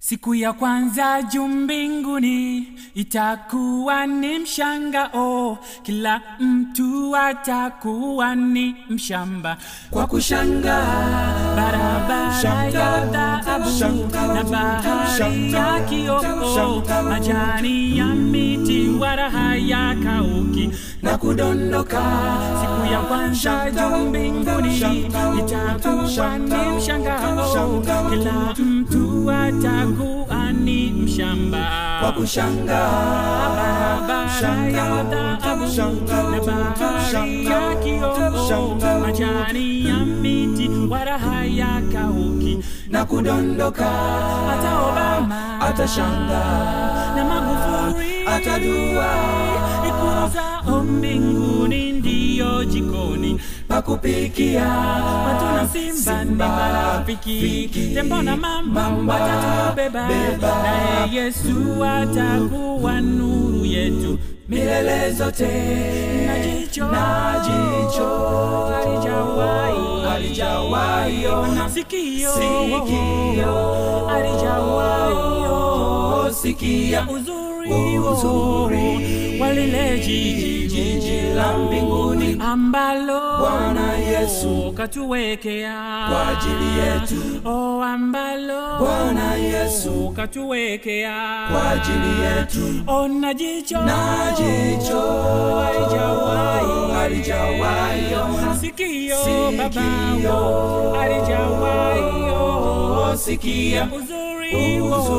Siku ya kwanza juu mbinguni itakuwa ni mshangao, kila mtu atakuwa ni mshamba kwa kushangaa barabara ya dhahabu na bahari ya kioo, majani ya miti wala hayakauki na kudondoka. Siku ya kwanza juu mbinguni itakuwa ni mshangao, kila mtu atakuwa ni mshamba kwa kushangaa barabara ya dhahabu na bahari ya kioo, majani ya miti wala hayakauki na kudondoka. hata Obama Atashangaa na Magufuli atadua ikulu zao mbinguni ndiyo jikoni pa kupikia watu na simba ni marafiki, tembo na mamba watatubeba, beba. naye Yesu atakuwa nuru yetu milele zote na jicho na jicho halijawahi halijawahi ona sikio sikio halijawahi sikia uzuri Uzuri wa lile jiji jiji la mbinguni ambalo Bwana Yesu katuwekea kwa ajili yetu o ambalo Bwana Yesu katuwekea kwa ajili yetu ona jicho na jicho halijawahi halijawahi ona sikio Sikio. babao halijawahi sikia uzuri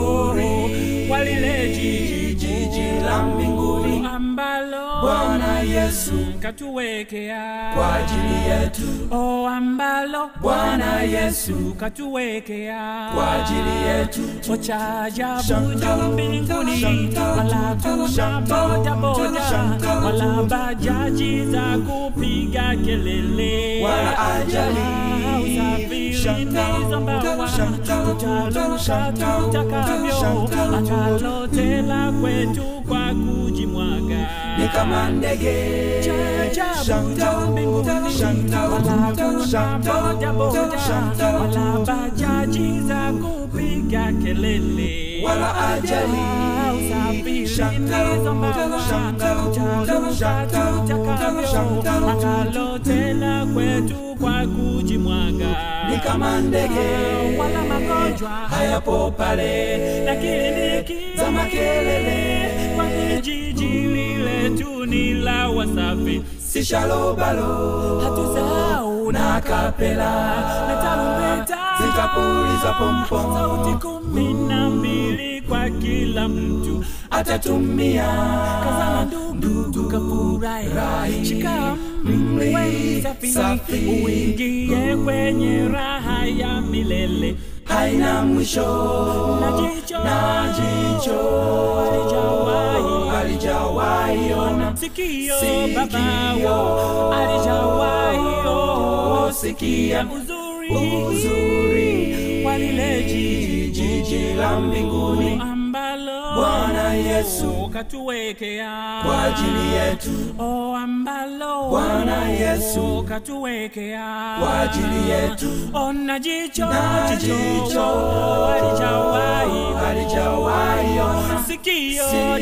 Uzuri wa lile jiji jiji la mbinguni ambalo Bwana Yesu katuwekea kwa ajili yetu o ambalo Bwana Yesu katuwekea kwa ajili yetu o cha ajabu Shanga, juu mbinguni shanga, wala kuna shanga, bodaboda shanga, wala bajaji za kupiga kelele Wala ajali. usafiri Shanga, ndizo mbawa shanga, tutaluka shanga, tutakavyo shanga, atalotela kwetu kwa kujimwaga ni kama ndege Ajabu juu mbinguni wala kuna bodaboda wala bajaji za kupiga kelele wala ajali usafiri Shanga, ndizo mbawa shanga, tutaluka shanga, tutakavyo shanga, atalotela kwetu kwa kujimwaga ni kama ndege wala magonjwa hayapo pale na kliniki za makelele kwa kijiji lile tu ni la wasafi si shalobalo hatusahau na kapela na tarumbeta zitapuliza pompom sauti kumi na mbili kwa kila mtu atatumia kazana ndugu tukafurahi Rai. shika Mli. mwe safi Safi. uingie kwenye raha ya milele haina mwisho na jicho na jicho halijawahi halijawahi ona sikio Sikio. babao halijawahi oh, sikia uzuri uzuri wa lile jiji jiji la mbinguni ambalo Bwana Yesu katuwekea kwa ajili yetu o ambalo Bwana Yesu katuwekea kwa ajili yetu ona jicho na jicho halijawahi halijawahi ona sikio Sikio.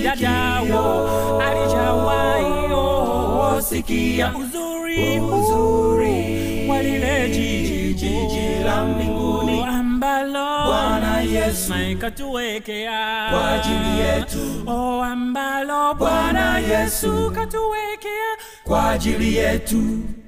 dadao halijawahi oh, sikia uzuri uzuri wa lile jiji jiji la mbinguni ambalo Bwana Yesu katuwekea kwa ajili yetu o ambalo Bwana Bwana Yesu Yesu katuwekea kwa ajili yetu